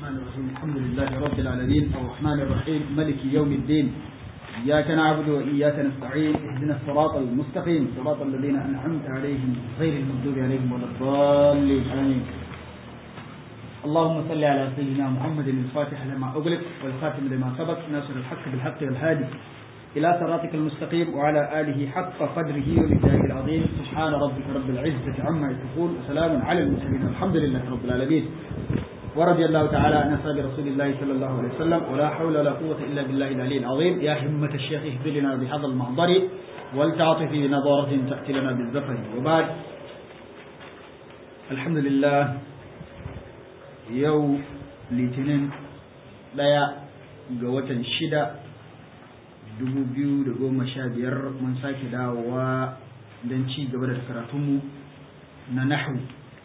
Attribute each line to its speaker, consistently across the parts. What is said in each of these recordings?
Speaker 1: الرحمن الرحيم الحمد لله رب العالمين الرحمن الرحيم ملك يوم الدين إياك نعبد وإياك نستعين اهدنا الصراط المستقيم صراط الذين أنعمت عليهم غير المغضوب عليهم ولا الضالين آمين اللهم صل على سيدنا محمد الفاتح لما أغلق والخاتم لما سبق ناصر الحق بالحق والهادي إلى صراطك المستقيم وعلى آله حق قدره ومقداره العظيم سبحان ربك رب العزة عما يصفون وسلام على المرسلين الحمد لله رب العالمين ورضي الله تعالى عن أصحاب رسول الله صلى الله عليه وسلم ولا حول ولا قوة إلا بالله العلي العظيم يا همة الشيخ اهدر لنا بهذا المحضر ولتعطف بنظارة تأتي لنا بالزفر وبعد الحمد لله يوم litinin ɗaya ga watan shida dubu biyu da goma sha biyar mun sake dawowa don ci gaba da karatunmu na nahu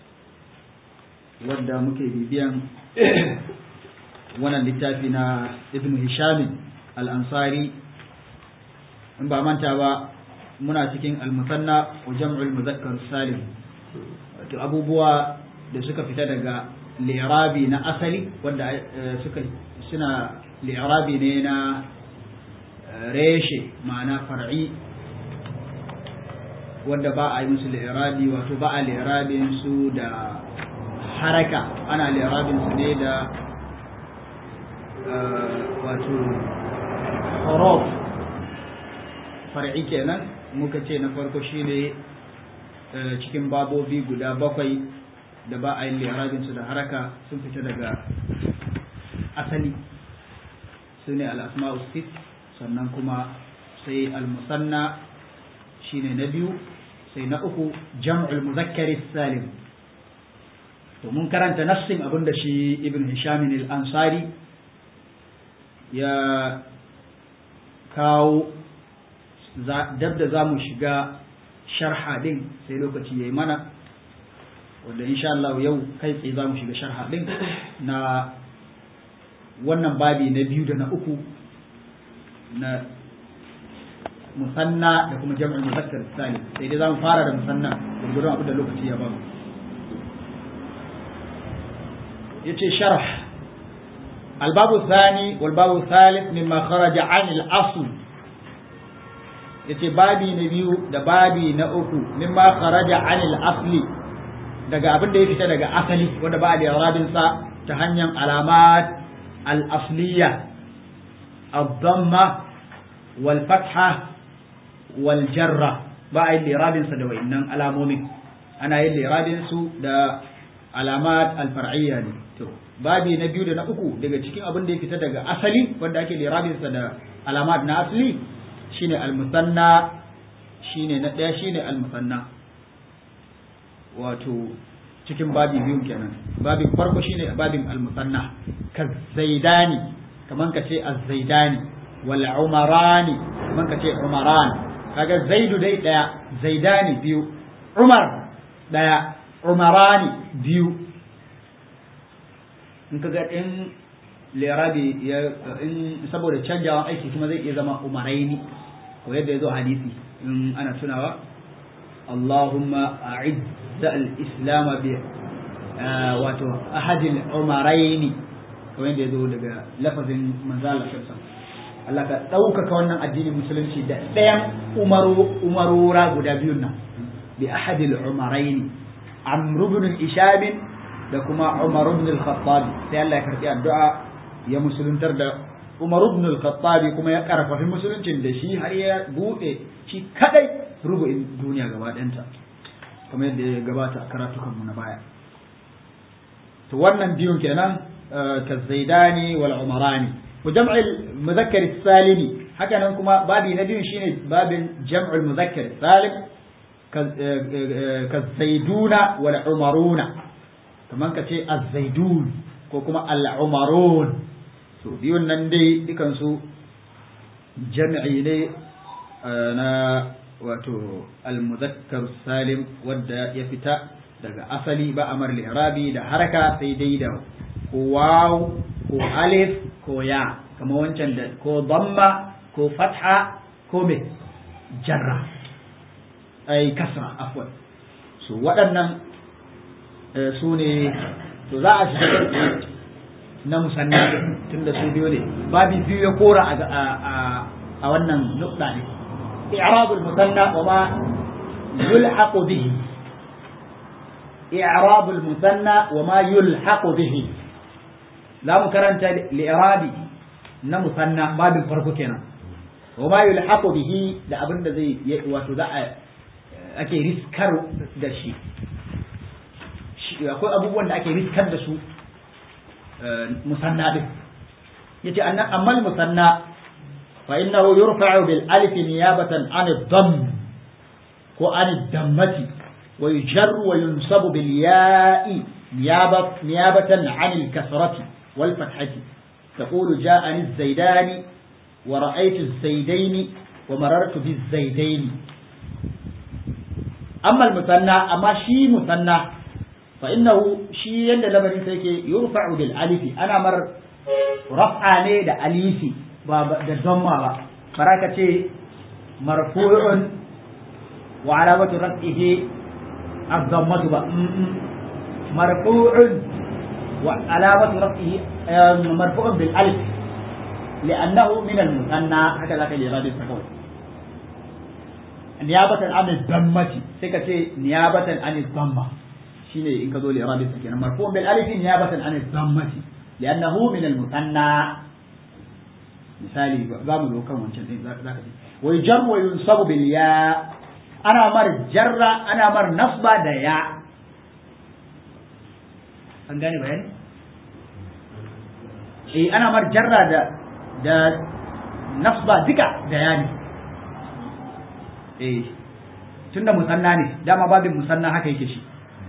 Speaker 1: wadda muke bibiyan wannan littafi na ibn hisham al-ansari in ba manta ba muna cikin al-musanna wa jam'ul muzakkar salim wato abubuwa da suka fita daga li'rabi na asali wanda suka suna li'rabi ne na reshe ma'ana far'i wanda ba a yi musu li'rabi wato ba a li'rabin su da haraka ana li'rabin su ne da wato horof far'i kenan muka ce na farko shine cikin babobi guda bakwai da ba a yi li'rabin su da haraka sun fita daga asali su ne al'asma'u sit sannan kuma sai al-musanna shine na biyu sai na uku jam'ul muzakkari salim to mun karanta nassin abin da shi ibn hisham al-ansari ya kawo dab da za mu shiga sharha din sai lokaci ya yi mana wanda insha Allah yau kai tsaye za mu shiga sharha din na wannan babi na biyu da na uku na musanna da kuma jam'ul muzakkar salim sai dai zamu fara da musanna gurgurun abin da lokaci ya bamu yace sharh الباب الثاني والباب الثالث مما خرج عن الأصل yace babi na biyu da babi na uku mimma kharaja anil asli daga abin da ya fita daga asali wanda ba da yarabin sa ta hanyar alamat al asliya الضمه والفتحة والجرة ba a yi lirabinsa da wa'innan alamomin ana yin lirabinsu da alamat alfar'iyya ne to babi na biyu da na uku daga cikin abin da ya fita daga asali wanda ake lirabinsa da alamat na asali shine almusanna shine na ɗaya shine almusanna wato cikin babi biyun kenan babin farko shine babin almusanna ka zaidani kaman ka ce az-zaidani wal umarani kaman ka ce umaran kaga zaidu dai daya zaidani biyu umar daya umarani biyu in kaga in lirabi ya in saboda canjawan aiki kuma zai iya zama umaraini ko yadda ya zo hadisi in ana tunawa Allahumma a'izza al-islam bi wato ahadil umaraini kamar yadda ya zo daga lafazin manzala sassan Allah ka ɗaukaka wannan addinin musulunci da ɗayan umarora guda biyun nan bi ahadil umaraini amr ibn ishab da kuma umar ibn al-khattab sai Allah ya karbi addu'a ya musuluntar da umar ibn al-khattab kuma ya karfafi musuluncin da shi har ya bude shi kadai rubu'in duniya gaba ɗayanta kamar yadda ya gabata karatukan mu na baya to wannan biyun kenan كالزيداني والعمراني وجمع المذكر السالم هكذا كما بابي نبي شيء باب جمع المذكر السالم كالزيدون والعمرون كمان كتي الزيدون كما العمرون so biyun nan dai dukansu jam'i ne na wato al-muzakkar salim wadda ya fita daga asali ba amar li'rabi da haraka sai dai da ko waw ko alif ko ya kama wancan da ko damma ko fatha ko me jarra ai kasra afwan so waɗannan su ne to za a shiga na musanna tunda su biyo ne babi biyu ya kora a wannan nukta ne i'rabul musanna wa ma yulhaqu bihi i'rabul musanna wa ma yulhaqu bihi za mu karanta li'irabi na musanna babin farko kenan wa ma yulhaqu bihi da abin da zai wato za a ake riskar da shi akwai abubuwan da ake riskar da su musanna din yace annan ammal musanna fa innahu yurfa'u bil alif niyabatan an ad-damm ko an ad-dammati wa yujarru wa yunsabu bil ya'i niyabatan an al-kasrati wal fathati تقول جاءني الزيدان ورأيت الزيدين ومررت بالزيدين أما المثنى أما شي مثنى فإنه شي يند لبني سيكي يرفع بالألف أنا مر رفع ني دا أليفي دا ضمة براكة مرفوع وعلامة رفعه الضمة مرفوع وعلامة رفعه مرفوع بالألف لأنه من المثنى هكذا كان يراد التقول نيابة عن الضمة سكتي نيابة عن الضمة شيني إن كذول إراد التقول مرفوع بالألف نيابة عن الضمة لأنه من المثنى مثالي زامل وكم ذاك ويجر وينصب بالياء أنا مر جر أنا مر نصب دياء an gane bayani eh ana mar jarra da da nasba duka da yani eh tunda musanna ne dama babin musanna haka yake shi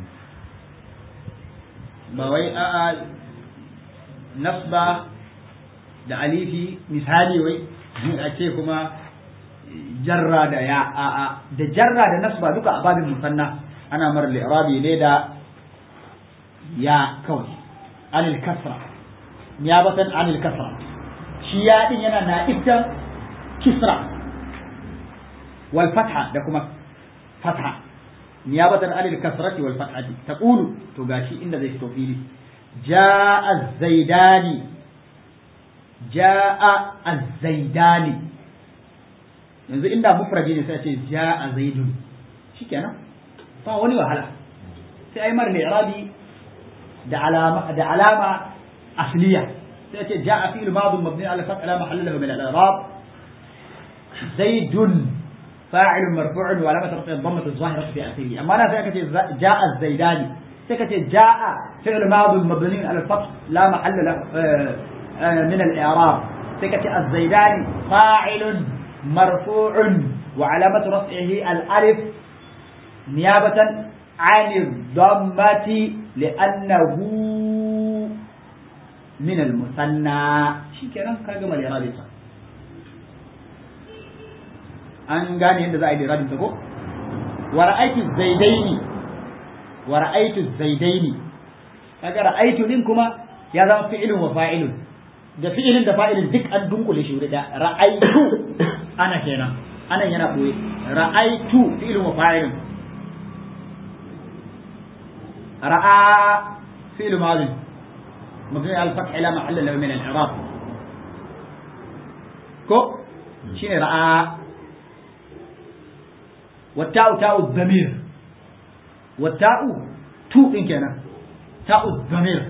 Speaker 1: ba wai a a nasba da alifi misali wai a ce kuma jarra da ya a a da jarra da nasba duka a babin musanna ana mar li'rabi ne da ya kawai anil kasra niyabatan anil kasra shi ya din yana na iftan kisra wal fatha da kuma fatha niyabatan anil kasrati wal fathati taqulu to gashi inda zai fito fili jaa az-zaidani jaa az-zaidani yanzu inda mufradi ne sai ce jaa zaidun shikenan ba wani wahala sai ai mar li'rabi da alama da alama asliya sai ce ja'a fi'l madhi mabni ala fath ala mahalla lahu min al-i'rab zaidun fa'il marfu' wa alamat rafi dhammat adh-dhahira fi akhirih amma na sai kace ja'a az-zaidani sai kace ja'a fi'l madhi mabni ala fath la mahalla lahu min al-i'rab sai kace az-zaidani fa'il مرفوع وعلامة رفعه الألف نيابة عن الضمة لأنه من المثنى شي كلام كاجا مال إرادة an gane yadda za a yi da rabin ko wa ra'aytu zaidaini wa ra'aytu zaidaini kaga ra'aytu din kuma ya zama fi'ilun wa fa'ilun da fi'ilin da fa'ilin duk an dunkule shi wuri da ra'aytu ana kenan anan yana boye ra'aytu fi'ilun wa fa'ilun رأى فعل ماضي مبني على الفتح لا محل له من الإعراب كو شين رأى والتاء تاء الضمير والتاء تو إن كان تاء الضمير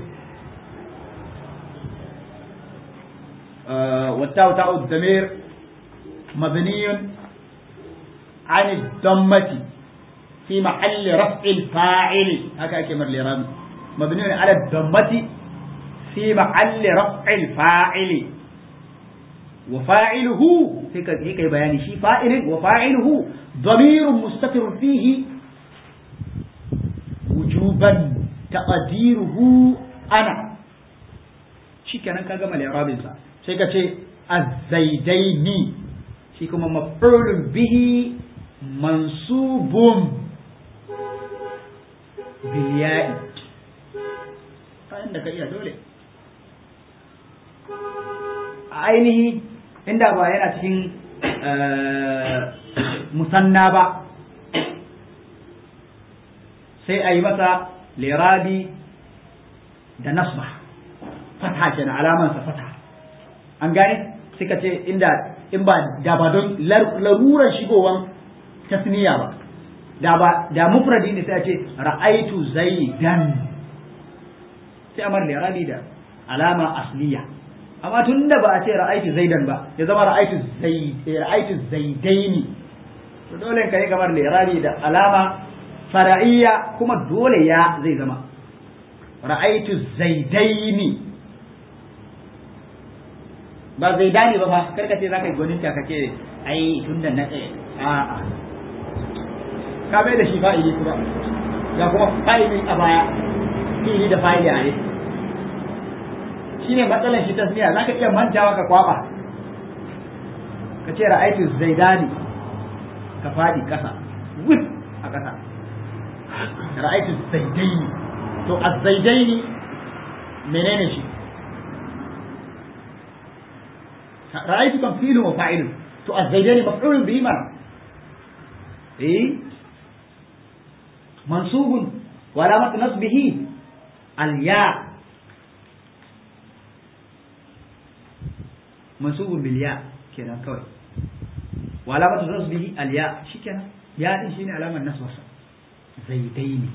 Speaker 1: آه والتاء تاء الضمير مبني عن الضمة في محل رفع الفاعل هكا كمر لرام مبني على الضمة في محل رفع الفاعل وفاعله هيك هيك بيان شيء فاعل وفاعله ضمير مستتر فيه وجوبا تقديره انا shi kenan ka gama li'rabin sa sai ka ce az-zaidaini shi kuma maf'ulun bihi mansubun bilya'i kayan da ka iya dole a ainihi inda ba yana cikin musanna ba sai a yi masa lirabi da nasba fata kenan alaman sa fata an gane suka ce inda in ba da ba don larurar shigowan tasniya ba da ba da mufradi ne sai a ce ra'aitu zaidan sai amar da rabi da alama asliya amma tun da ba a ce ra'aitu zaidan ba ya zama ra'aitu zaid ra'aitu zaidaini to dole ka yi kamar lirabi da alama fara'iyya kuma dole ya zai zama ra'aitu zaidaini ba zaidani ba fa karka ce zaka yi gwanin ka kace ai tunda na tsaye a'a ka bai da shi fa'ili kuma ga kuma fa'ili a baya fili da fa'ili a yi shine matsalar shi tasmiya zaka iya mantawa ka kwaba ka ce ra'aitu zaidani ka fadi kasa wif a kasa ra'aitu zaidaini to az-zaidaini menene shi ra'aitu kan filu wa fa'ilun to az-zaidaini maf'ulun bihi ma eh mansubun wa alamat nasbihi al-ya mansubun bil ya kenan kawai wa alamatu nasbihi al ya shikenan ya din shine alamar nasbarsa zaidaini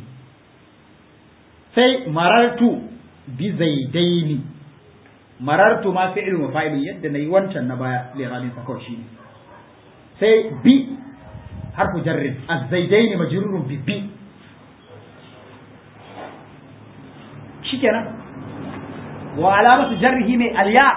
Speaker 1: sai marartu bi zaidaini marartu ma fi'lu wa fa'ilun yadda nayi wancan na baya liralin sa kawai shine sai bi harfu jarrin az-zaidaini majrurun bi bi shikenan wa alamatu jarrihi mai al-ya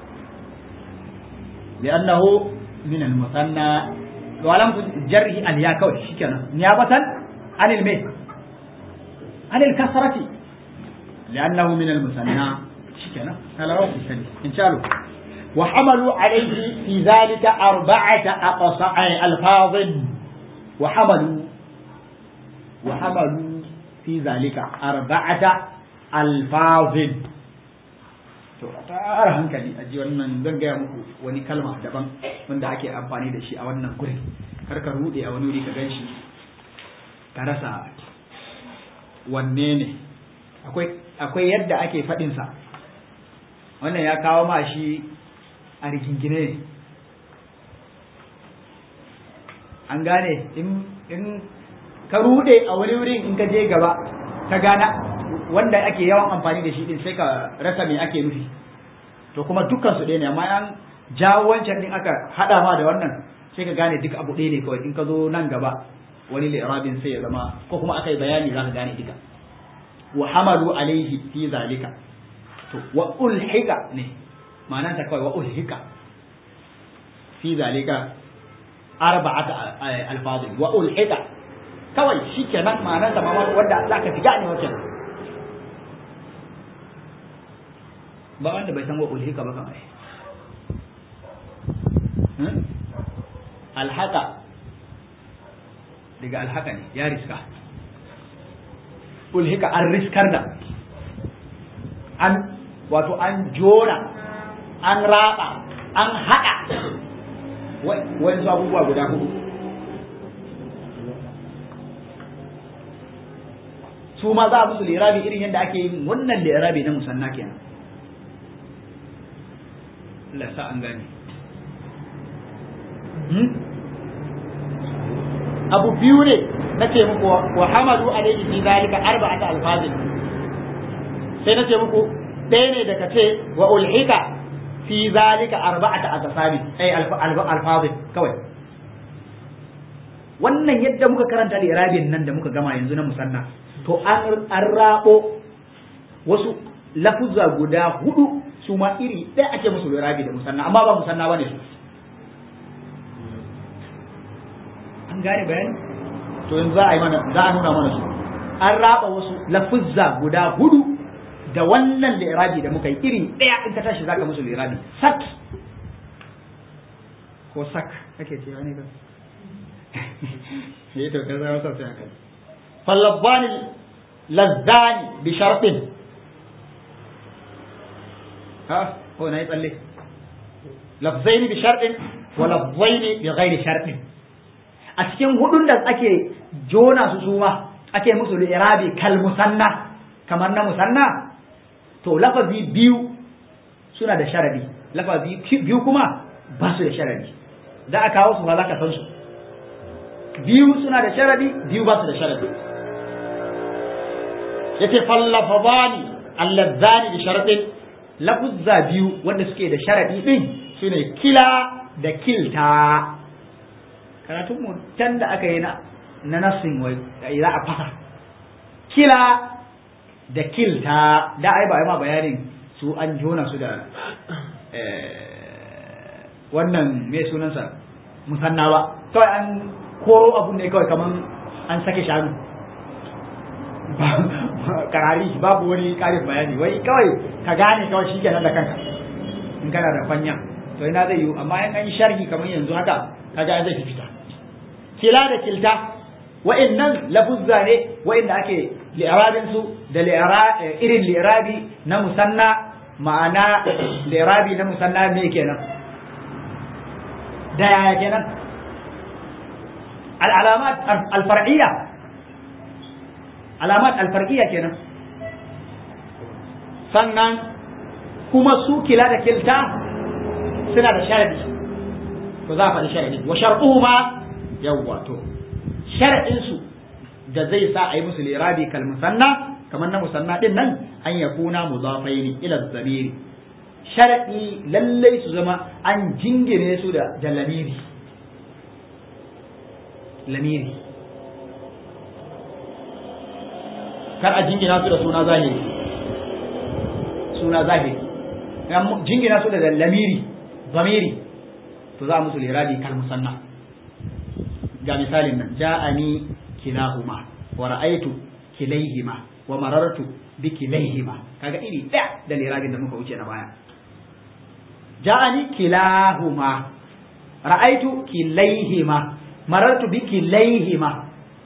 Speaker 1: لأنه من المثنى وعلامة جره الياء كوي شكرا نيابة عن الميت عن الكسرة لأنه من المثنى شكرا هذا روح السنة إن شاء الله وحملوا عليه في ذلك أربعة أقصى ألفاظ وحملوا وحملوا في ذلك أربعة ألفاظ to a tara hankali a ji wannan zan gaya muku wani kalma daban wanda ake amfani da shi a wannan gurin kar ka rude a wani wuri ka gan shi ka rasa wanne ne akwai yadda ake faɗinsa wannan ya kawo ma shi a rigingine ne an gane in ka rude a wani wurin in ka je gaba ka gana wanda ake yawan amfani da shi din sai ka rasa me ake nufi to kuma dukkan su ɗaya ne amma an jawo wancan din aka hada ma da wannan sai ka gane duk abu ɗaya ne kawai in ka zo nan gaba wani li'rabin sai ya zama ko kuma aka yi bayani za ka gane duka wa hamalu alaihi fi zalika to wa ulhika ne ma'anar ta kawai wa ulhika fi zalika arba'ata alfazil wa ulhika kawai shikenan ma'anar ta wanda za ka fi gane wancan ba wanda bai san wa ulhika ba kamar alhaka daga alhaka ne ya riska ulhika an riskar da an wato an jona an raba an haɗa wani abubuwa guda hudu su ma za a musu lirabi irin yadda ake yin wannan lirabi na musanna kenan Allah sa an gane abu biyu ne na ce muku wa hamadu alaihi fi zalika arba'ata alfazin sai na ce muku ɗaya ne daga ce wa ulhika fi zalika arba'ata asasabi ai alfazin kawai wannan yadda muka karanta da irabin nan da muka gama yanzu na musanna to an rabo wasu lafuzza guda hudu su ma iri ɗaya ake musu irabi da musanna amma ba musanna bane su an gane bayani to yanzu za a yi mana za a nuna mana su an raba wasu lafuzza guda hudu da wannan lirabi da muka yi iri ɗaya in ka tashi zaka musu lirabi sak ko sak kake ce wani ba ne to kaza wasa sai aka fallabbani lazzani bi shartin ha ko na yi tsalle lafzaini bi shartin wa lafzaini bi ghairi shartin a cikin hudun da ake jona su suma ake musu irabi kal musanna kamar na musanna to lafazi biyu suna da sharadi lafazi biyu kuma ba su da sharadi za a kawo su ba za ka san su biyu suna da sharadi biyu ba su da sharadi yace fallafadani allazani bi sharadin lafuzza biyu wanda suke da sharadi din sune kila da kilta karatun mu can da aka yi na na nasin wai za a fasa kila da kilta da ai ba ma bayanin su an jona su da wannan me sunansa musanna ba kawai an koro abun ne kawai kaman an sake shanu karari babu wani karin bayani wai kawai ka gane kawai shi kenan da kanka in kana da fanya to ina zai yiwu amma in an yi sharhi kamar yanzu haka kaga zai fita kila da kilta wa'annan lafuzza ne wa'anda ake li'irabin su da irin li'irabi na musanna ma'ana li'irabi na musanna me kenan da yaya kenan al'alamat al-far'iyya alamat al-far'iyya kenan sannan kuma su kila da kilta suna da sharadi to za a faɗi sharadi wa shar'uhuma yawwa to shar'in su da zai sa a yi musu lirabi kal musanna kamar na musanna din nan an yakuna mudafaini ila zamiri shar'i lallai su zama an jingine su da da lamiri lamiri kar a jingina su da suna zahiri suna zahiri jingina su da lamiri zamiri to za a musu lirabi kal musanna ga misalin nan ja'ani kilahuma wa ra'aytu kilayhima wa marartu bi kilayhima kaga iri ɗaya da lirabin da muka wuce na baya ja'ani kilahuma ra'aytu kilayhima marartu bi kilayhima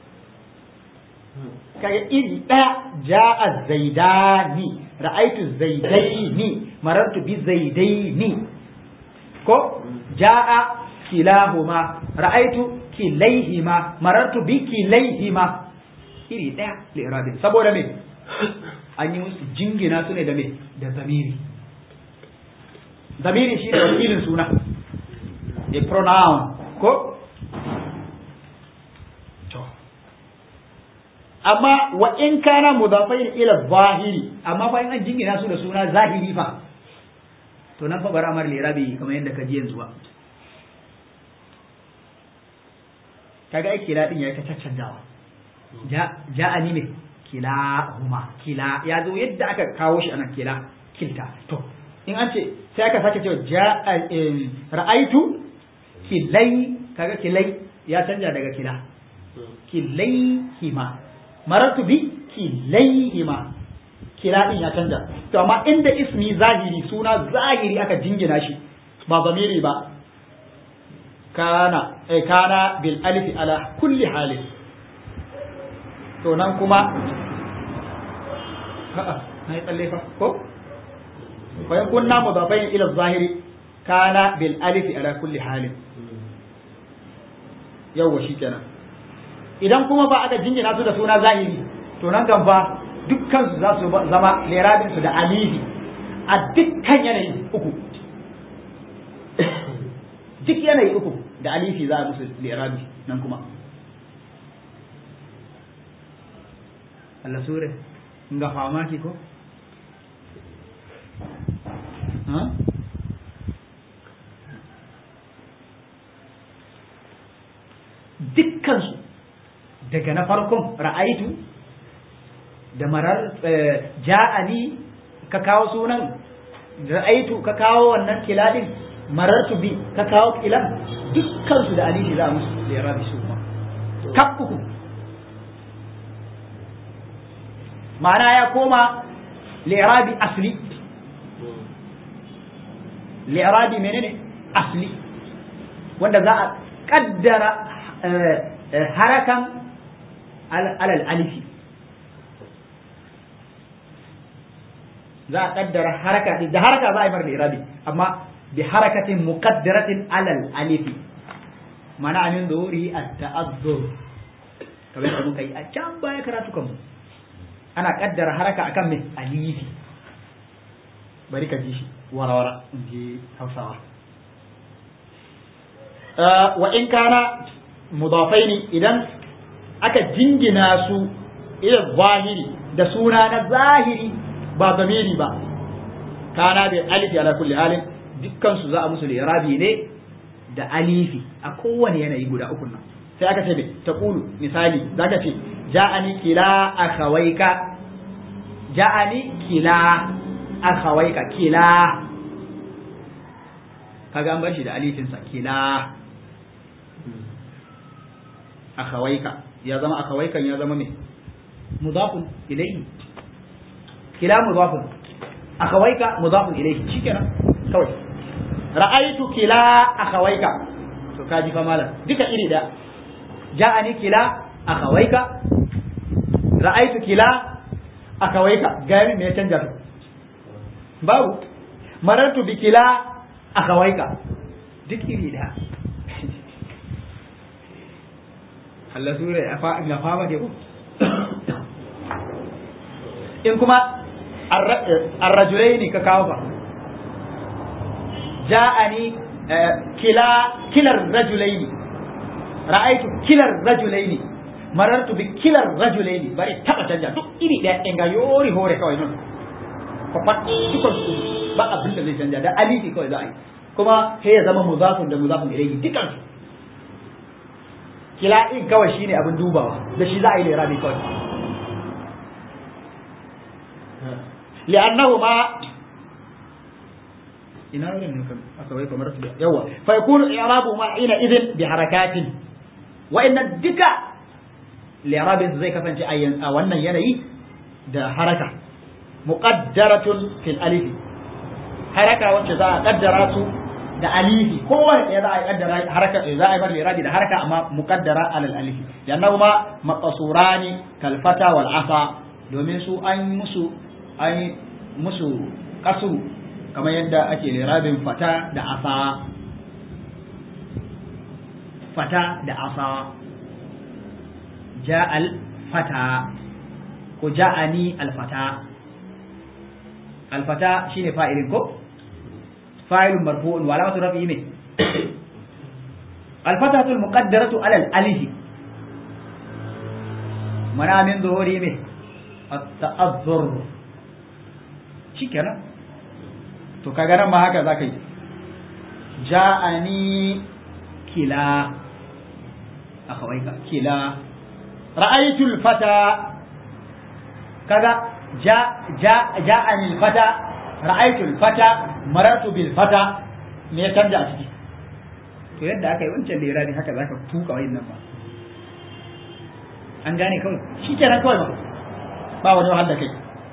Speaker 1: kaga iri ɗaya ja'a zaidani ra'aytu zaidaini marartu bi zaidaini ko ja'a kilahuma ra'aytu kilaihima marartu bi kilaihima iri daya li'irabin saboda me an yi musu jingina su ne da me da zamiri zamiri shi ne wakilin suna a pronoun ko to amma wa in kana mudafain ila zahiri amma fa in an jingina su da suna zahiri fa to nan fa bara amar li'irabi kamar yadda ka ji yanzu ba kaga ai kila din yayi ta caccanjawa ja ani me kila huma kila ya zo yadda aka kawo shi anan kila kilta to in an ce sai aka sake cewa ja ra'aitu kilai kaga kilai ya canja daga kila kilai hima maratu bi kilai hima kila din ya canja to amma inda ismi zahiri suna zahiri aka jingina shi ba zamiri ba kana eh kana bil alif ala kulli halin to nan kuma a'a na yi tsalle fa ko fa in kunna mudafain ila zahiri kana bil alif ala kulli halin yawwa shikenan idan kuma ba aka jingina su da suna zahiri to nan kan fa dukkan su za su zama lerabin su da alifi a dukkan yanayi uku duk yanayi uku da alifi za a musu lirabi nan kuma Allah sure nga famaki ko ha dukkansu daga na farkon ra'aitu da marar ja'ani ka kawo sunan ra'aitu ka kawo wannan kiladin marartu bi ka kawo kilan dukkansu da alifi za a musu da ya rabi su kuma kaf uku ma'ana ya koma li'irabi asli li'irabi menene asli wanda za a kaddara harakan alal alifi za a kaddara haraka da haraka za a yi mar li'irabi amma bi harakatin muqaddaratin alal alifi mana min zuhuri at-ta'azzur kamar da muka yi a can baya karatu kanmu ana kaddara haraka akan mai alifi bari ka ji shi warawara in ji hausawa wa in kana mudafai ne idan aka jingina su ila zahiri da suna na zahiri ba zamiri ba kana da alifi ala kulli halin dukkan su za a musu lirabi ne da alifi a kowane yanayi guda uku nan sai aka ce ta kulu misali zaka ce ja'ani kila akhawaika ja'ani kila akhawaika kila kaga an bar shi da alifin sa kila akhawaika ya zama akhawaikan ya zama me mudafun ilayhi kila mudafun akhawaika mudafun ilayhi shikenan kawai ra'aitu kila akhawaika to kaji fa malam duka iri da ja'ani kila akhawaika ra'aitu kila akhawaika gani me ya canja to babu marartu bi kila akhawaika duk iri da Allah sura ya fa ga fama ke ko in kuma arrajulaini ka kawo fa ja'ani kila kilar rajulaini ra'aitu kilar rajulaini marartu bi kilar rajulaini bari taba canja duk iri daya in ga yori hore kawai non ko pat dukkan su ba abin da zai canja da alifi kawai za a yi kuma sai ya zama muzafun da muzafun ilayhi dukkan su kila in kawai shine abin dubawa da shi za a yi lirabi kawai li'annahu ma ina wurin ne kan aka wai kamar su yawa fa yakunu i'rabu ma ina idin bi harakatin wa inna duka li'rabin zai kasance a wannan yanayi da haraka muqaddaratun fil alif haraka wacce za a kaddara su da alifi kowane ɗaya za a kaddara haraka za a yi bar li'rabi da haraka amma muqaddara alal alif yannahu ma maqsurani kal fata wal asa domin su an musu an musu kasuru kamar yadda ake lirabin fata da asa fata da asa ja'al fata ko ja'ani alfata alfata shine fa'ilin ko fa'ilun marfu'un wa alamatu rafi'i me الفتحة المقدرة على الألف منع من ظهوره me التأذر shikenan to kaga nan ma haka zaka yi ja'ani kila akhawaika kila ra'aytul fata kaga ja ja ja'ani fata ra'aytul fata marartu bil fata me ya canja a ciki to yadda aka yi wancan lera ne haka zaka tuka wayin nan ba an gane kawai shikenan kawai ba ba wani wahal da kai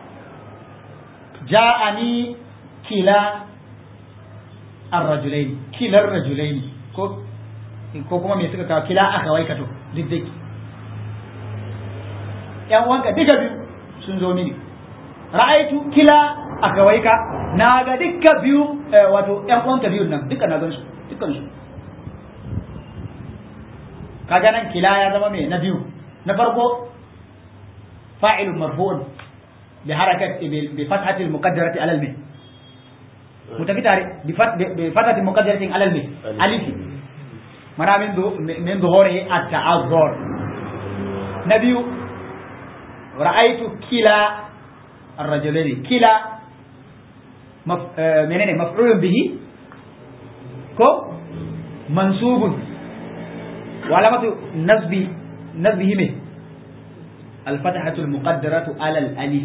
Speaker 1: ja'ani kila ar-rajulaini kilar rajulaini ko ko kuma me suka kawo kila aka waika to duk dai yan wanka duka biyu sun zo mini ra'aitu kila aka waika na ga duka biyu wato yan wanka biyun nan duka na gan su dukkan su kaga nan kila ya zama me na biyu na farko fa'ilun marfu'un بحركة بفتحة المقدرة على المه متفق بفتحة المقدرة على المه ألف مرا من من ظهوره التعذر نبي رأيت كلا الرجلين كلا مف... منين مفعول به كو منصوب وعلامة نسب نسبه من الفتحة المقدرة على الألف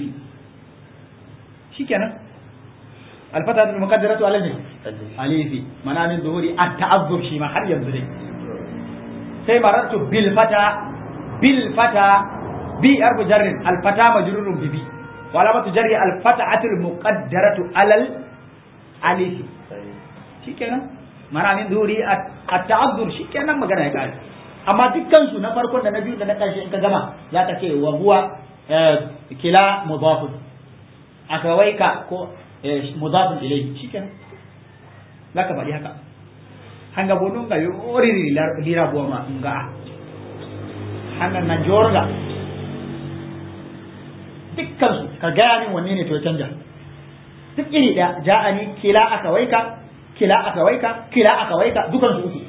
Speaker 1: شكرا الفتحة المقدرة على الألف ألف منع من ظهور التعذر شيما حر ينزل سي مررت بالفتى بالفتى بي أرب جر الفتى مجرور ببي وعلامة جر الفتحة المقدرة على الألف شكرا منع من ظهور التعذر شكرا ما قال يقال amma dukkansu na farkon da na biyu da na ƙarshe in ka gama za ka ce wa huwa kila mudafun akawaika ko mudafun ilayhi shikenan za ka faɗi haka hanga bodon ga yori lira buwa ma nga hanga na jorga dukkansu ka gaya min wanne ne to ya canja duk iri ɗaya ja'ani kila aka waika kila aka waika kila aka waika dukan su uku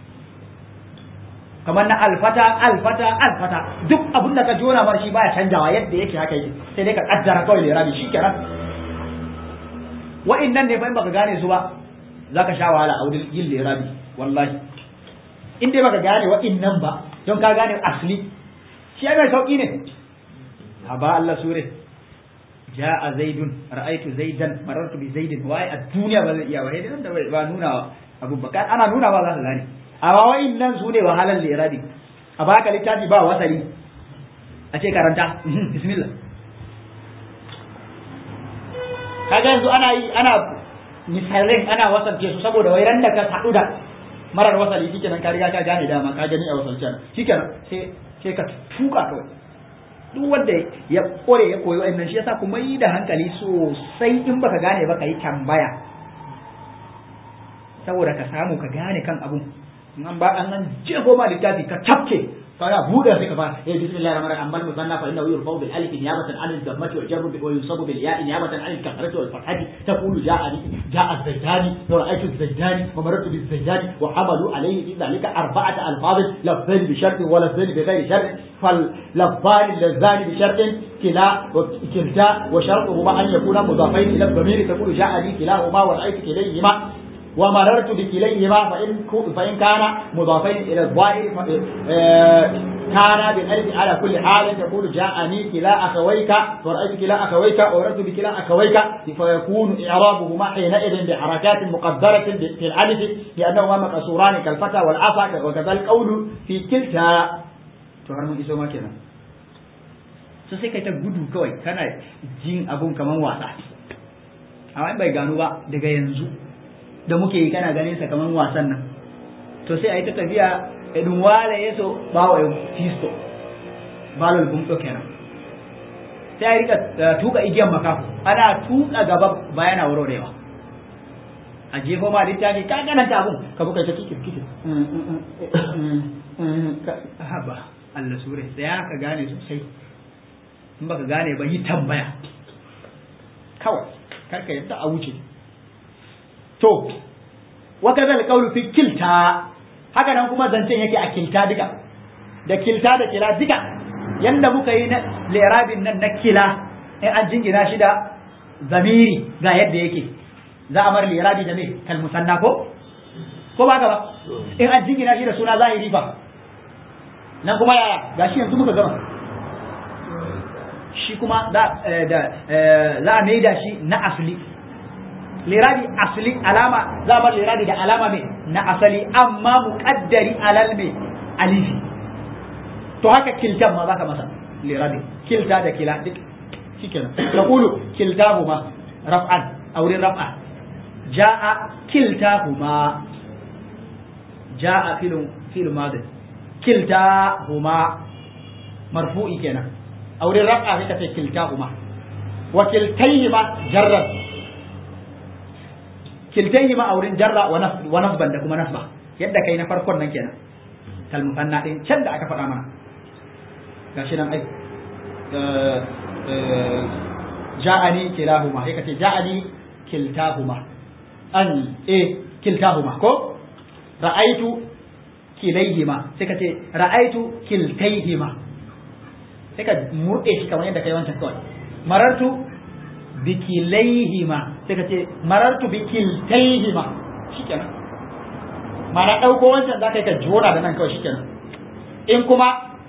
Speaker 1: kamar na alfata alfata alfata duk abin da ka jona mar shi baya canjawa yadda yake haka yake sai dai ka kaddara kawai lirabi shi kenan wa'innan ne fa in baka gane su ba zaka sha wahala a wurin yin lirabi wallahi in dai baka gane wa'innan ba don ka gane asli shi mai sauki ne haba Allah sure ja'a zaidun ra'aytu zaidan marartu bi zaidin wai a duniya ba zai iya ba sai da ba nuna abu ba ana nuna ba za ka gane amma wa'innan su ne wahalar lirabi a baka littafi ba wasali a ce karanta bismillah kaga yanzu ana yi ana misalin ana wasance su saboda wai ran da ka haɗu da marar wasali shikenan ka riga ka gane dama ka gani a wasalcen shikenan sai sai ka tuka kawai duk wanda ya kore ya koyi wa'annan shi yasa kuma yi da hankali sosai in baka gane ba ka yi tambaya saboda ka samu ka gane kan abun an ba an jego ma littafi ka tafke فلا بودا في كفار إيه بسم الله الرحمن الرحيم أما المثنى فإنه يرفع بالألف نيابة عن الضمة والجر وينصب بالياء نيابة عن الكسرة والفتحة تقول جاءني جاء الزيداني ورأيت الزيداني ومررت بالزيداني وحملوا عليه في ذلك أربعة ألفاظ لفظين بشرط ولفظين بغير شرط فاللفظان اللذان بشرط كلا وكلتا وشرطهما أن يكونا مضافين إلى الضمير تقول جاءني كلاهما ورأيت كليهما ومررت بكليهما فإن فإن كان مضافين إلى الظاهر كان بالألف على كل حال تقول جاءني كلا أخويك ورأيت كلا أخويك ومررت بكلا أخويك فيكون إعرابهما حينئذ بحركات مقدرة في الألف لأنهما مكسوران كالفتى والعصا وكذا القول في كلتا تفهمون إيش ما كنا so sai kai ta gudu kawai kana jin abun kaman wasa amma bai gano ba daga yanzu da muke yi kana ganin sa kaman wasan nan to sai a yi ta tafiya edun wale ya so bawa ya fisto balol bumto kenan sai a rika tuka igiyan makafu ana tuka gaba bayana warwarewa a jefo ma littafi ka gana ta abun ka buka ta kikir kikir haba Allah sure sai ka gane sosai in baka gane ba yi tambaya kawai karka yadda a wuce to wa kadal qawlu fi kilta haka nan kuma zancen yake a kilta duka da kilta da kila duka yanda muka yi na lirabin nan na kila in an jingina shi da zamiri ga yadda yake za a mar lirabi da me kal musanna ko ko ba ba in an jingina shi da suna zahiri fa nan kuma yaya gashi yanzu muka gama shi kuma za a maida shi na asali lirabi asali alama za bar lirabi da alama mai na asali amma muqaddari alal mai alifi to haka kiltan ma zaka masa lirabi kilta da kila duk shikenan taqulu kiltahuma raf'an aurin raf'a jaa kiltahuma jaa filun fil madi kiltahuma marfu'i kenan aurin raf'a sai ka ce kiltahuma wa kiltayhima jarran kiltayhi ma aurin jarra wa nasban da kuma nasba yadda kai na farkon nan kenan kal musanna din can da aka faɗa mana gashi nan ai ja'ani kilahuma sai kace ja'ani kiltahuma an eh kiltahuma ko ra'aitu kilayhima sai kace ra'aitu kiltayhima sai ka murde shi kamar yadda kai wancan kawai marartu bikilaihima sai ka ce marartu bikiltaihima shikenan mana ɗauko wancan za ka yi ka jona da nan kawai shikenan in kuma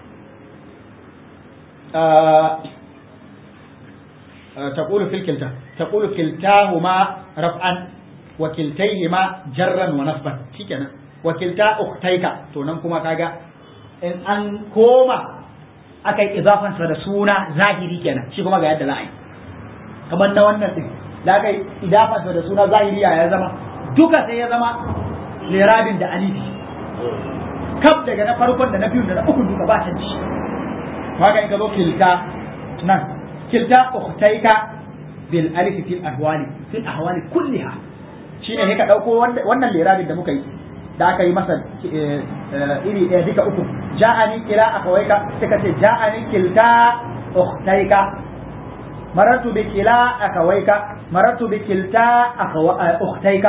Speaker 1: تقول في الكلتا تقول كلتاهما رفعا وكلتيهما جرا ونصبا شكرا وكلتا اختيك to nan kuma kaga in an koma akai idafan sa da suna zahiri kenan shi kuma ga yadda za a yi kamar na wannan din da aka yi idafansa da suna zahiri ya zama duka sai ya zama lerabin da alifi kaf daga na farkon da na biyun da na ukun duka ba canji haka in ka zo kilta nan kilta ukhtaika bil alif fil ahwali fil ahwali kulliha shine sai ka dauko wannan lerabin da muka yi da aka yi masa iri ɗaya duka uku ja'ani kila akawaika sai ka ce ja'ani kilta ukhtaika marartu bi kila akawaika marartu bi kilta ukhtaika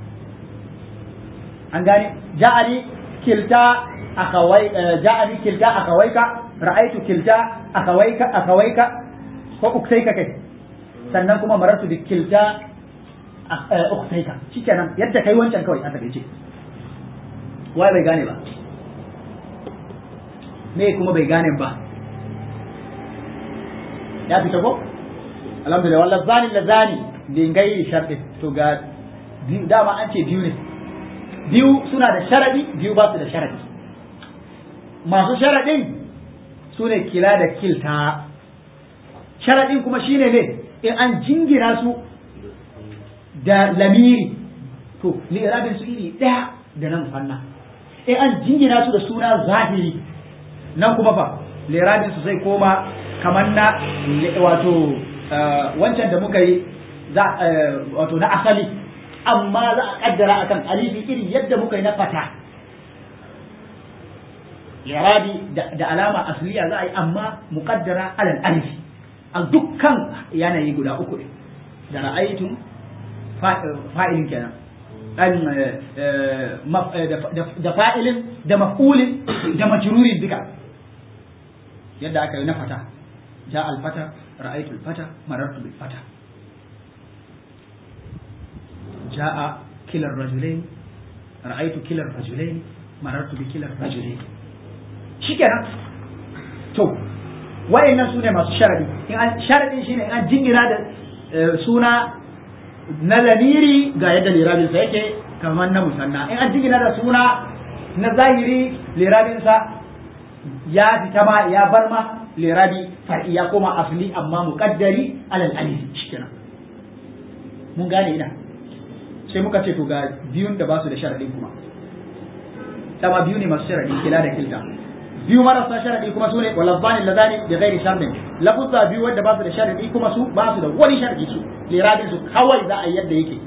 Speaker 1: an gane ja'ani kilta akhawai ja'ani kilta akhawaika ra'aitu kilta akhawaika akhawaika ko ukhtaika kai sannan kuma marartu bi kilta ukhtaika shikenan yadda kai wancan kawai aka dace wai bai gane ba me kuma bai gane ba ya fita ko alhamdulillah wallah zani la zani bin gairi sharɗi to ga dama an ce biyu ne biyu suna da sharadi biyu ba su da sharadi masu sharadin su ne kila da kilta sharadin kuma shine ne in an jingina su da lamiri to li'irabin su iri ɗaya da nan fanna in an jingina su da suna zahiri nan kuma fa li'irabin su zai koma kamar na wato wancan da muka yi wato na asali amma za a kaddara akan alifi iri yadda muka yi na fata irabi da alama asliya za a yi amma muqaddara alal alifi a dukkan yanayi guda uku ne da ra'aytun fa'ilin kenan da fa'ilin da maf'ulin da majrurin duka yadda aka yi na fata ja al-fata ra'aytu al-fata marartu bil fata jaa kila ar-rajulain ra'aytu kila ar-rajulain marartu bi kila ar-rajulain shikenan to wayannan sune masu sharadi in an sharadin shine in an jingina da suna na lamiri ga yadda lirabin sa yake kamar na musanna in an jingina da suna na zahiri lirabin sa ya fita ma ya bar ma lirabi far'i ya koma asli amma muqaddari alal alif shikenan mun gane ina sai muka ce to ga biyun da ba su da sharadin kuma dama biyu ne masu sharadi kila da kilta biyu marasa sharadi kuma su ne walabbani lazani da gairi sharadin lafuzza biyu wanda ba su da sharadi kuma su ba su da wani sharadi su lirabin su kawai za a yadda yake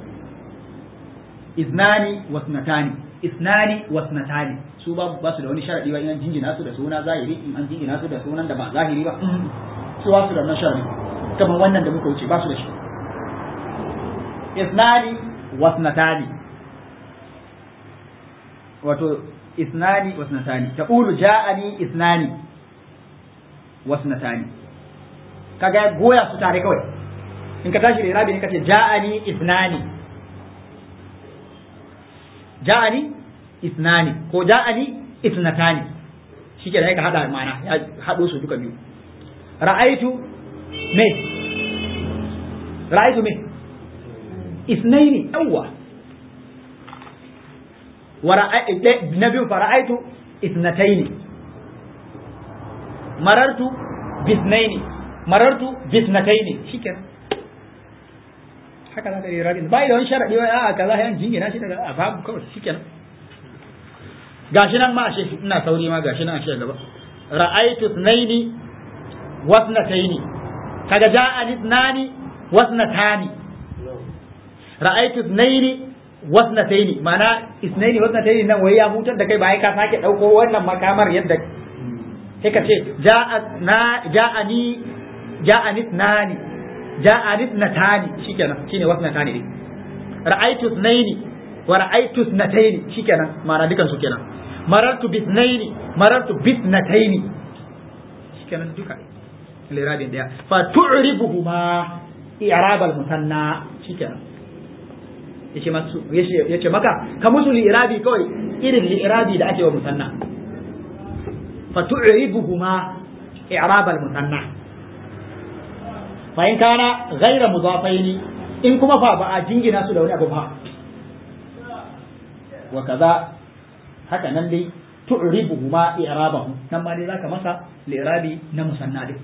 Speaker 1: iznani wasnatani isnani wasnatani su ba ba su da wani sharadi ba in an jingina su da suna zahiri in an jingina su da sunan da ba zahiri ba su ba su da wannan sharadi kamar wannan da muka wuce ba su da shi isnani wasnatani wato isnani wasnatani taqulu ja'ani isnani wasnatani kaga goya su tare kawai in ka tashi da irabi ne kace ja'ani isnani ja'ani isnani ko ja'ani isnatani shike da ka hada mana ya hado su duka biyu ra'aitu me ra'aitu me isnaini yawwa na biyu fara'aitu isnataini marartu bisnaini marartu bisnataini shikenan haka za ka yi rabin bai da wani sharaɗi wai a'a kaza yan jingina shi daga a babu kawai shikenan gashi nan ma ashe ina sauri ma gashi nan ashe gaba ra'aitu isnaini wasnataini kaga ja'ani isnani wasnatani ra'aitu isnaini wasnataini mana isnaini wasnataini nan wai ya hutar da kai ba ka sake dauko wannan makamar yadda sai ka ce ja'a na ja'ani ja'ani nani ja'ani natani shikenan shine wasnatani dai ra'aytu isnaini wa ra'aytu isnataini shikenan mana dukan su kenan marartu bisnaini marartu bisnataini shikenan duka lirabin daya fa tu'ribuhuma i'rab al-musanna shikenan yace masu yace maka ka musu li'irabi kawai irin li'irabi da ake wa musanna fa tu'ribuhuma i'rab al-musanna fa in kana ghayra mudafaini in kuma fa ba a jingina su da wani abu ba wa kaza haka nan dai tu'ribuhuma i'rabahum nan ma dai zaka masa li'irabi na musanna din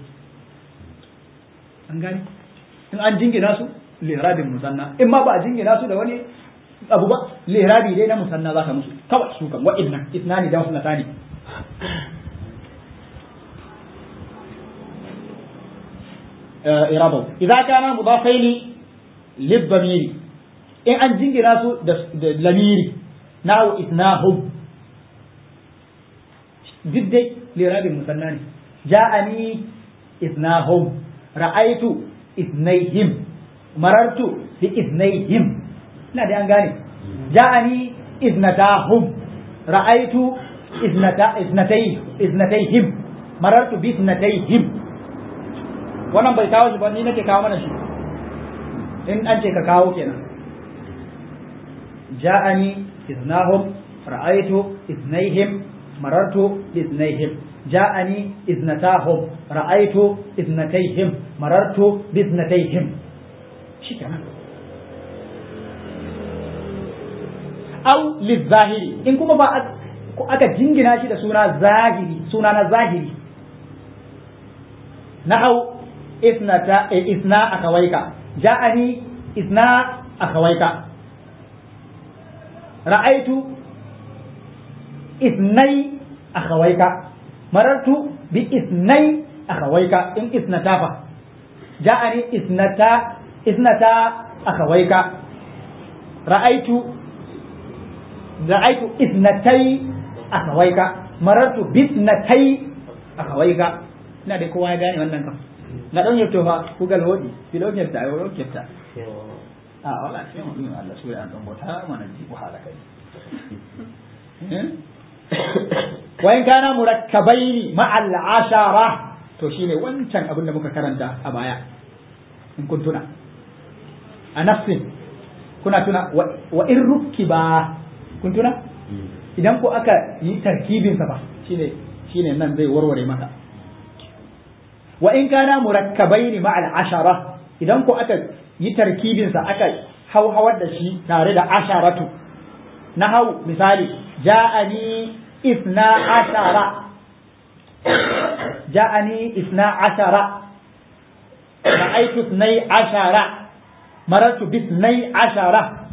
Speaker 1: an gane in an jingina su lihrabin musanna in ma ba a jingina su da wani abu ba lihrabi dai na musanna za ka musu kawai su kan wa'innan isnani da wasnatani irabu idza kana mudafaini lidhamiri in an jingina su da lamiri nahu isnahum duk dai lirabin musanna ne ja'ani isnahum ra'aitu isnaihim marartu bi iznaihim ina da an gane ja'ani iznatahum ra'aitu iznata iznatai iznataihim marartu bi iznataihim wannan bai kawo shi ba ni nake kawo mana shi in an ce ka kawo kenan ja'ani iznahum ra'aitu iznaihim marartu bi iznaihim ja'ani iznatahum ra'aitu iznataihim marartu bi iznataihim shikenan au lizahiri in kuma ba aka jingina shi da suna zahiri suna na zahiri nahau isnata isna akawaika ja'ani isna akawaika ra'aitu isnai akawaika marartu bi isnai akawaika in isnata fa ja'ani isnata isnata akawaika ra'aitu ra'aitu isnatai akawaika marartu bisnatai akawaika ina da kowa ya gane wannan kan na don yabto fa kugal wodi fi don yabta ai wodi yabta a wala sai mun yi Allah sura an dan bota mana ji wahala kai wa in kana murakkabaini ma'al ashara to shine wancan abin da muka karanta a baya in kun tuna a nafsin kuna tuna wa in rukkiba kun tuna idan ko aka yi tarkibin sa ba shine shine nan zai warware maka wa in kana murakkabaini ma'al ashara idan ko aka yi tarkibin sa aka hauhawar da shi tare da asharatu na hau misali ja'ani isna ashara ja'ani isna ashara ra'aytu isnai ashara marartu bisnai ashara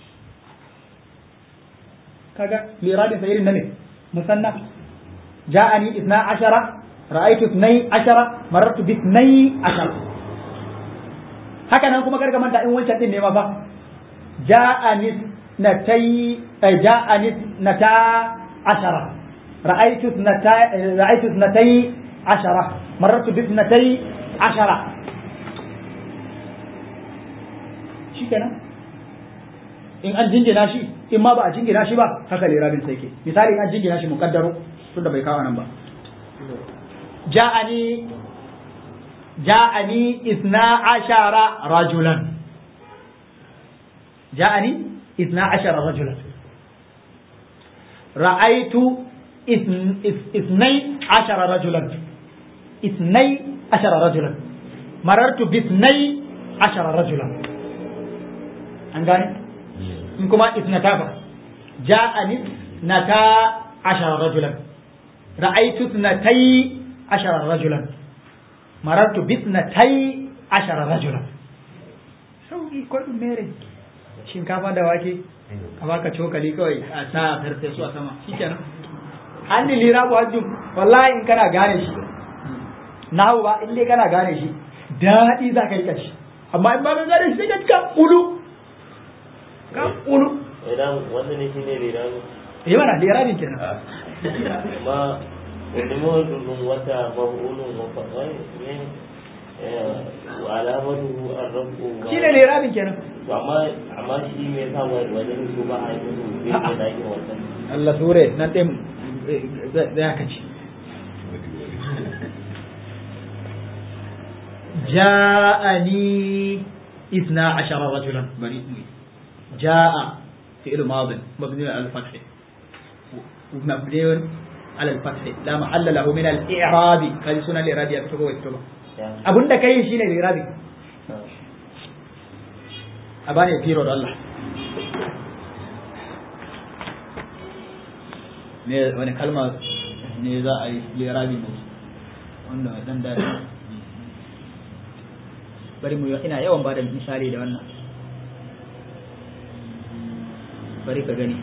Speaker 1: kaga liradin sa irin nan ne musanna ja'ani isna ashara ra'aytu isnai ashara marartu bisnai ashara haka nan kuma karka manta in wancan din ne ma fa ja'ani natai ja'ani nata ashara ra'aytu nata ra'aytu natai ashara marartu bisnatai ashara shikenan in an jingina shi in ma ba a jingina shi ba haka lirabin sai ke misali in an jingina shi mukaddaro tunda bai kawo nan ba ja'ani ja'ani isna ashara rajulan ja'ani isna ashara rajulan ra'aitu isnai ashara rajulan isnai ashara rajulan marartu bisnai ashara rajulan an gane in kuma isnata ba ja'ani nata ashara rajulan ra'aitu isnatai ashara rajulan marartu bisnatai ashara rajulan sauki kwadin mere shinkafa da wake a baka cokali kawai a sa farfesu a sama shikenan an ni lira bu hajjum wallahi in kana gane shi nahu ba in dai kana gane shi daɗi za ka yi kashi amma in ba ka gane shi sai ka ulu ka ulu
Speaker 2: idan wanda ne shine lirani
Speaker 1: eh mana liranin kenan
Speaker 2: amma wani mawajudun wata mafulun mafafai ne wa alamatu arrabu
Speaker 1: shi ne liranin kenan
Speaker 2: to amma amma shi me yasa wajen su ba a yi musu sai da ake wannan
Speaker 1: Allah sure nan ɗin zai aka ci جاءني اثنا عشر رجلا بني جاء فعل ماض مبني على الفتح مبني على الفتح لا محل له من الإعراب هذه سنة الإعراب يكتبه ويكتبه أبن دا كاين شيء الإعراب أباني يفيرو الله ne wani kalma ne za a yi lirabi ne wanda dan da bari mu ina yawan bada misali da wannan bari ka gani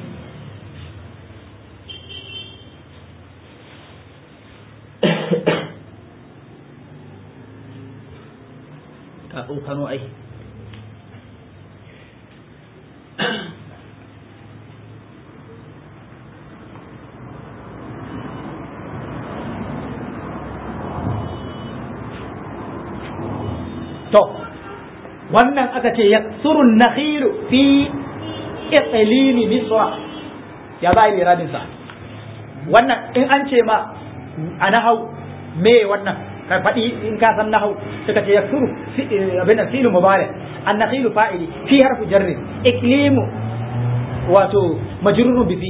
Speaker 1: ka tsokano ai to wannan aka ce yaksuru nakhilu fi iqlimi misra ya ba yi radin sa wannan in an ce ma a nahau me wannan ka faɗi in ka san nahau suka ce yaksuru abin da fi'lu mubarak an nakhilu fa'ili fi harfu jarri iqlimu wato majrurun bi fi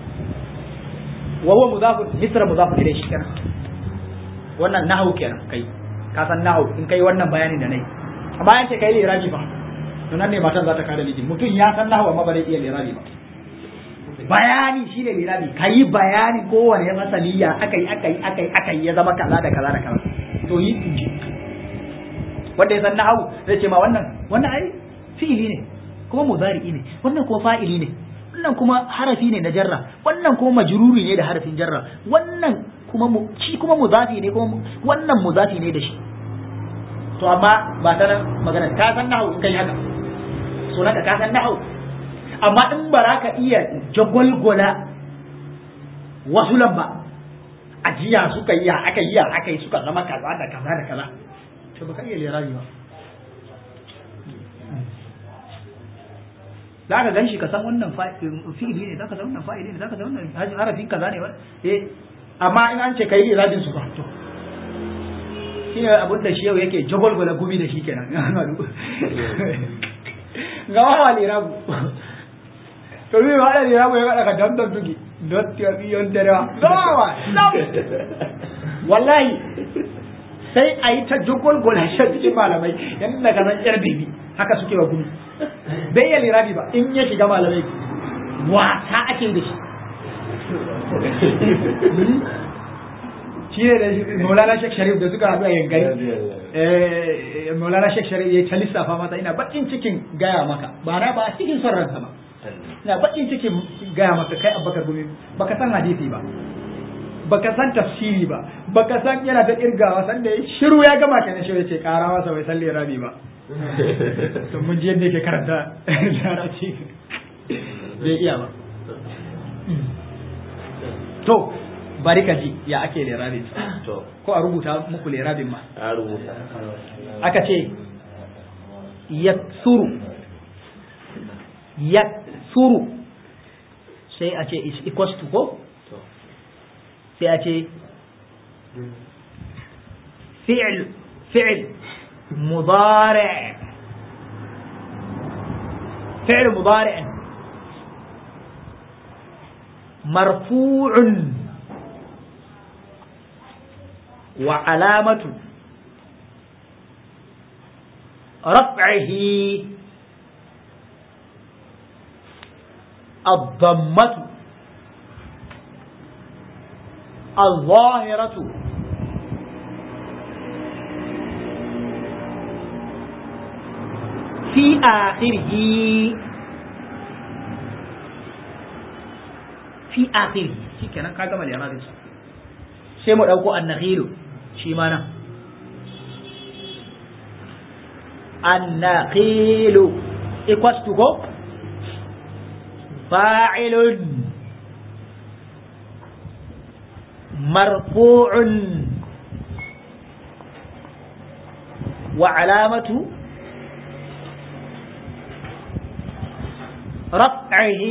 Speaker 1: wa huwa mudafun misra mudafun ilayhi kenan wannan nahau kenan kai ka san nahau in kai wannan bayanin da nayi amma yace kai lirabi ba to nan ne matan za ta kada miji mutum ya san nahau amma ba zai iya lirabi ba bayani shine lirabi kai bayani kowane ya masaliya akai akai akai akai ya zama kaza da kaza da kaza to yi inji wanda ya san nahau zai ce ma wannan wannan ai fi'ili ne kuma mudari'i ne wannan kuma fa'ili ne wannan kuma harafi ne na jarra wannan kuma majruri ne da harafin jarra wannan kuma shi kuma muzafi ne kuma wannan muzafi ne da shi to amma ba ta nan magana ka san nahu in kai haka so naka ka san nahu amma in ba za ka iya jagwalgwala wasu lamba ajiya suka yi aka yi aka yi suka zama kaza da kaza da kaza to ba ka iya lirabi ba za ka gan shi ka san wannan fi'ili ne za ka san wannan fa'ili ne za ka san wannan harafin kaza ne eh amma in an ce kai irabin su ba to shine abin da shi yau yake jagwalgwala gumi da shi kenan ga wawa lirabu to zai ba da lirabu ya kada ka dandan tuki dotti ya biyon darewa gawawa wallahi sai a yi ta jagwalgwala shi cikin malamai yadda ka san yar bebi haka suke wa gumi bai iya lirabi ba in ya shiga malamai wata ake da shi shi ne da maulana shek sharif da suka haɗu a yankari maulana shek sharif ya ta lissafa mata ina baƙin cikin gaya maka ba na ba cikin son ransa ba ina baƙin cikin gaya maka kai abubakar gumi baka san hadisi ba baka san tafsiri ba baka san yana ta kirgawa sanda ya shiru ya gama kenan shi ya ce ƙara masa bai san lirabi ba to mun ji yadda yake karanta larabci bai iya ba to bari ka ji ya ake lerabin ko a rubuta muku lerabin ma
Speaker 2: a rubuta
Speaker 1: aka ce yaksuru yaksuru sai a ce is equals to ko sai a ce fi'il fi'il مضارع فعل مضارع مرفوع وعلامة رفعه الضمة الظاهرة في آخره في آخره shi kenan ka gama liradin sa sai mu dauko annakhilu shi ma nan annakhilu equals to go fa'ilun marfu'un wa alamatu رفعه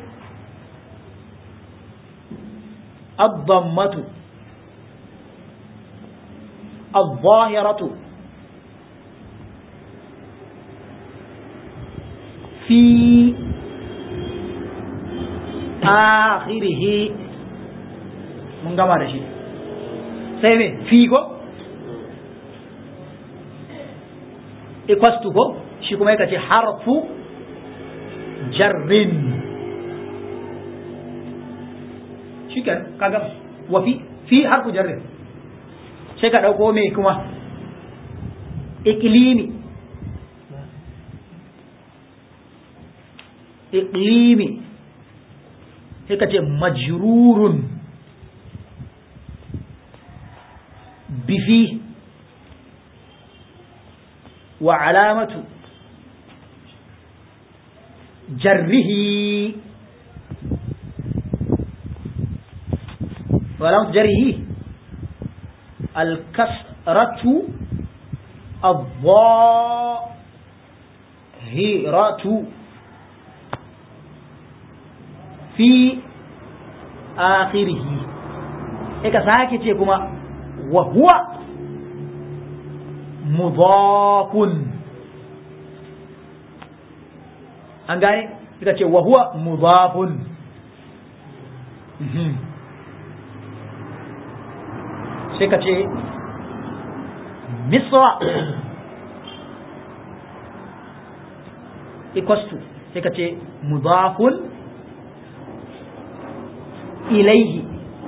Speaker 1: الضمة الظاهرة في آخره من gama da shi sai me fi ko equals to ko shi kuma yake ce harfu jarrin shi kan kaga wa fi fi harfu jarrin sai ka ɗauko mai kuma iklimi iklimi sai ka ce majrurun bifi wa alamatu جره ولم جره الكسرة الضاء الظاهرة في آخره إيكا ساكي تيكما وهو مضاف an gane ita ce wa huwa mudafun sai ka ce misra equals to sai ka ce mudafun ilaihi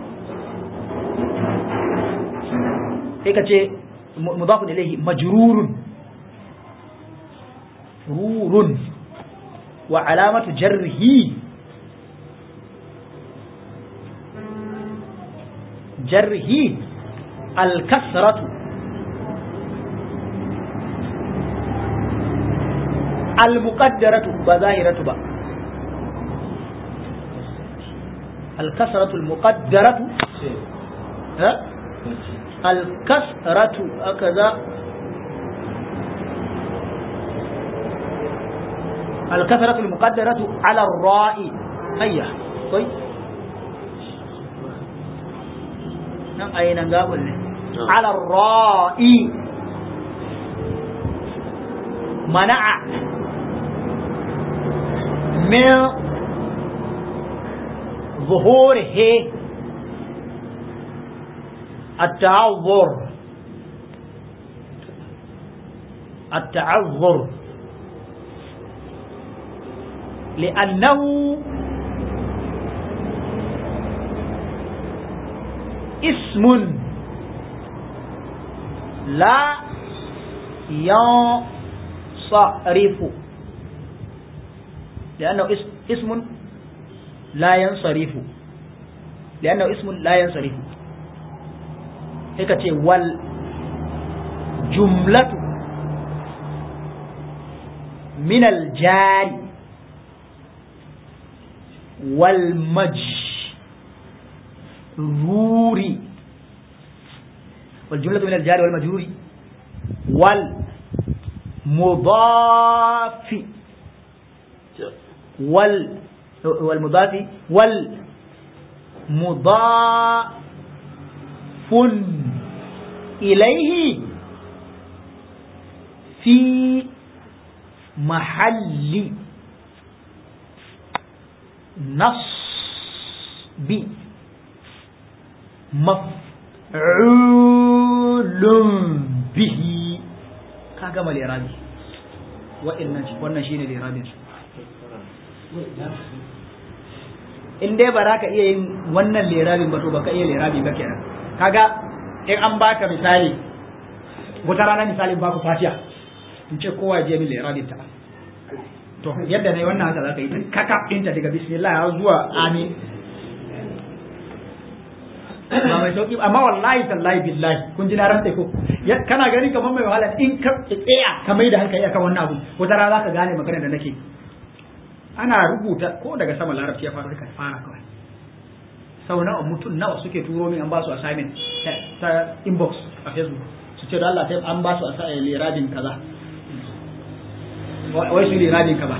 Speaker 1: sai ka ce mudafun ilaihi majrurun rurun wa alamatu jarrihi jarrihi alkasratu المقدرة بظاهرة با الكسرة المقدرة ها الكسرة هكذا الكسرة المقدرة على الراء هيا طيب نعم أين نقابل على الراء منع من ظهوره التعذر التعذر لأنه اسم لا ينصرف لأنه اسم لا ينصرف لأنه اسم لا ينصرف هيك والجملة من الجار والمجرور والجملة من الجار والمجرور والمضاف وال والمضاف والمضاف إليه في محل نصب مفعول به كما الإرادي وإن wannan shine liradin su in dai ba za ka iya yin wannan lerabin ba to ba ka iya lerabi ba kenan kaga in an baka misali wata rana misalin baku fatiya in ce kowa je min lerabin ta to yadda ne wannan haka za ka yi ta kaka ɗinta daga bismillah har zuwa amin ba mai sauki amma wallahi tallahi billahi kun ji na rantsa ko kana gani kamar mai wahala in ka tsaya ka mai da hankali akan wannan abu wata rana za ka gane magana da nake ana rubuta ko daga sama larabci ya fara ka fara kawai sau nawa mutum nawa suke turo min an ba su assignment ta inbox a facebook su ce da Allah sai an ba su liradin kaza wai su liradin kaza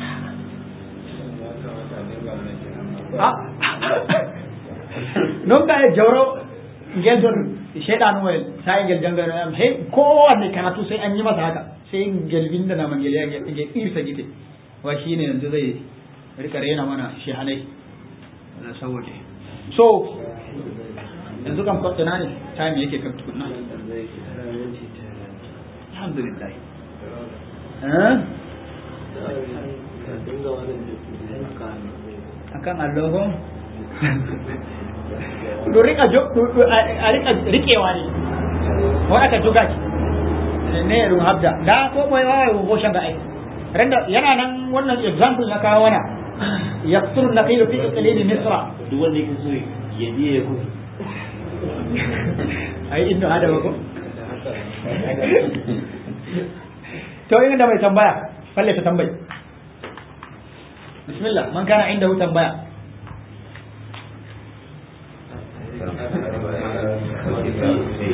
Speaker 1: non ka jawro ngel don shaydan wel sai ngel jangaro am he kowanne karatu sai an yi masa haka sai ngel binda na mangel ya ngel irsa gite wa shi ne yanzu zai rika rena mana shehanai na saboda so yanzu kan kwatana ne time yake kan tukunna alhamdulillah akan allohon do rika a rika rikewa ne wani aka juga ne run habda da ko mai wawa ko shan da aiki randa yana nan wannan example na kawo wana yaqtul naqilu fi iqlimi misra
Speaker 2: duk wanda yake so ya je ya ku
Speaker 1: ai inda adama ko to yin da mai tambaya falle ta tambayi bismillah man kana inda hu tambaya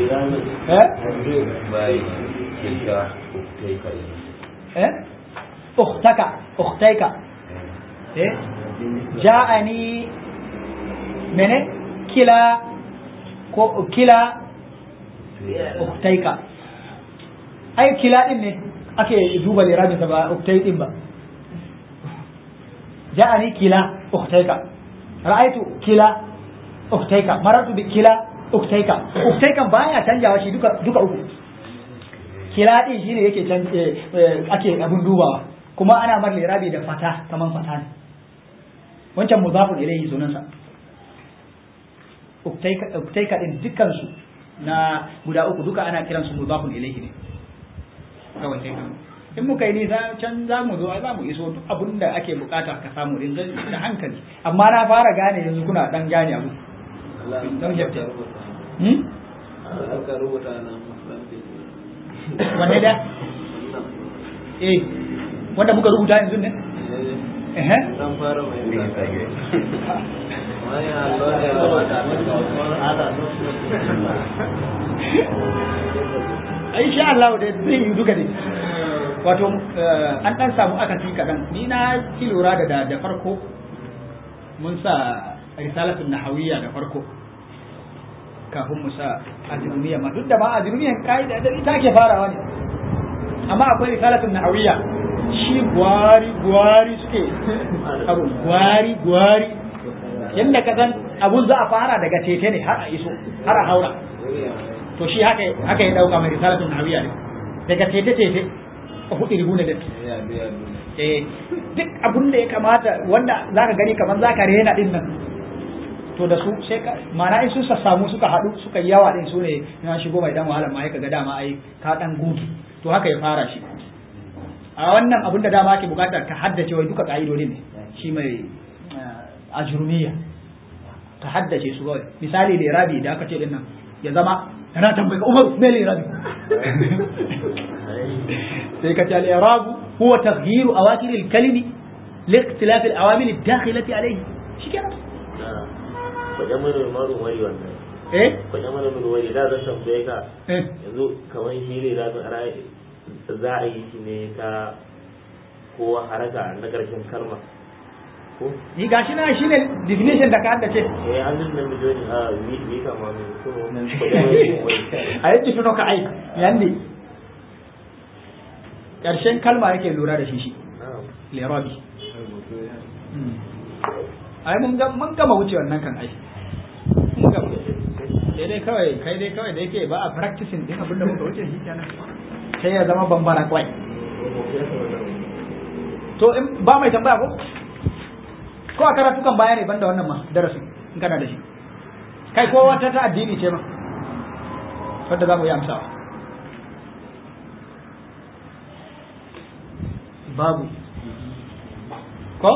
Speaker 1: eh eh ukhtaka ukhtaika eh ja'ani mene kila ko kila uktaika ai kila din ne ake duba lirabinsa ba uktai din ba ja'ani kila uktaika ra'aitu kila uktaika marartu bi kila uktaika uktaikan baya canjawa shi duka duka uku kila din shine yake ake abun dubawa kuma ana mar lirabi da fata kaman fata ne wancan mudafun ilayhi sunansa uktaika uktaika din dukkan su na guda uku duka ana kiran su mudafun ilayhi ne kawai sai in muka yi nisa can za mu zo za mu iso duk abin da ake bukata ka samu din da hankali amma na fara gane yanzu kuna dan gane abu don yadda
Speaker 3: aka rubuta na musulunci
Speaker 1: wanne da eh wanda muka rubuta yanzu ne eh
Speaker 3: dan fara mai wani Allah ya
Speaker 1: ai sha Allah da zai yi duka ne wato an dan samu akasi kadan ni na ki lura da da farko mun sa risalatun nahawiyya da farko kafin mu sa ajrumiya ma duk da ba ajrumiyan kaida da ita ke farawa ne amma akwai risalatun nahawiyya shi gwari gwari suke abu gwari gwari yanda ka san abun za a fara daga tete ne har a iso har a haura to shi haka haka ya dauka mai risalatun nahawiyya ne daga tete tete a hudu ribu da eh duk abun da ya kamata wanda zaka gani kamar zaka rena din nan to da su sai ka mana in sun samu suka haɗu suka yi yawa din su ne na shigo mai dan wahala ma ka ga dama ai ka dan gudu to haka ya fara shi a wannan abun da dama ake bukata ka haddace wai duka ka'idodin ne shi mai ajrumiya ka haddace su kawai misali lirabi da aka ce din nan ya zama yana tambayi Umar me lirabi sai ka ce al-i'rab huwa taghyiru awakir al-kalimi لاختلاف العوامل الداخلة عليه شكرا
Speaker 2: kwajen mana maru wari wannan
Speaker 1: eh
Speaker 2: kwajen mana maru wari da zan tambaye ka
Speaker 1: eh
Speaker 2: yanzu kamar shi ne za a za a yi shi ne ta ko haraka na ƙarshen kalma ko
Speaker 1: ni gashi na shine definition da ka haddace
Speaker 2: eh an nan da joni a wi wi kama ne ko kwajen mana wari
Speaker 1: a yadda tuno ka ai yandi ƙarshen kalma yake lura da shi shi lirabi ai mun ga mun gama wuce wannan kan ai mun gama sai dai kawai kai dai kawai da yake ba a practicing din abinda muka wuce shi kenan sai ya zama bambara kwai to in ba mai tambaya ko ko a karatukan baya ne banda wannan ma darasin in kana da shi kai ko wata ta addini ce ma wadda za mu yi amsawa babu ko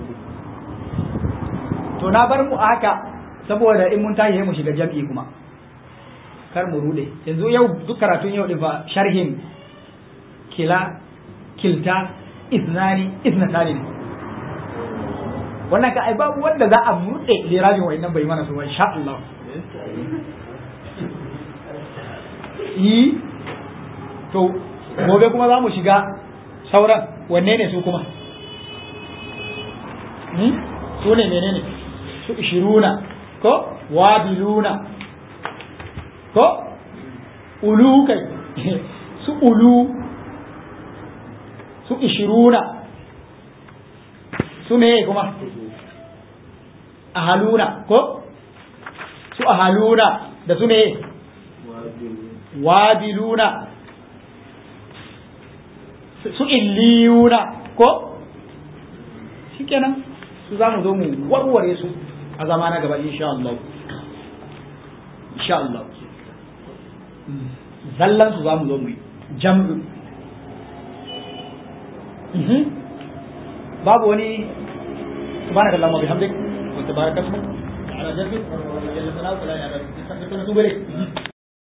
Speaker 1: to na bar mu a haka saboda in mun tashi mu shiga jam'i kuma kar mu rude yanzu yau duk karatun yau din fa sharhin kila kilta iznani iznatani ne wannan ka ai babu wanda za a murde lirabin wa'annan bai mana su ba insha Allah yi to gobe kuma za mu shiga sauran wanne ne su kuma su ne menene su ishiruna ko wabiluna ko ulu kai su ulu su ishiruna su me kuma ahaluna ko su ahaluna da su me wabiluna su illiyuna ko shikenan su za mu zo mu warware su a zama na gaba insha Allah insha Allah zallan su za mu zo mu yi jam'u babu wani subhanaka allahumma bihamdik wa tabaraka ismuk ala jaddika wa jalla sana'uka la ilaha illa anta astaghfiruka wa atubu ilayk